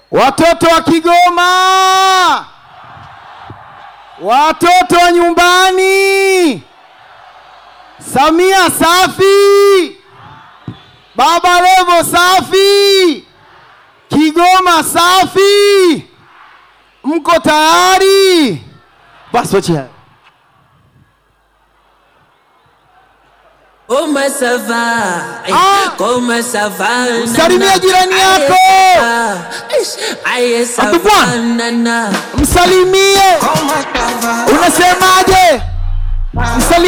Watoto wa Kigoma, watoto wa nyumbani, Samia safi, Baba Levo safi, Kigoma safi. Mko tayari? Basi wacha haya. Comment ça va? Ah! Comment ça va? Msalimie jirani yako. Aye, ça Abdou va, Bwana. nana. Msalimie. Unasemaje? Msalimie.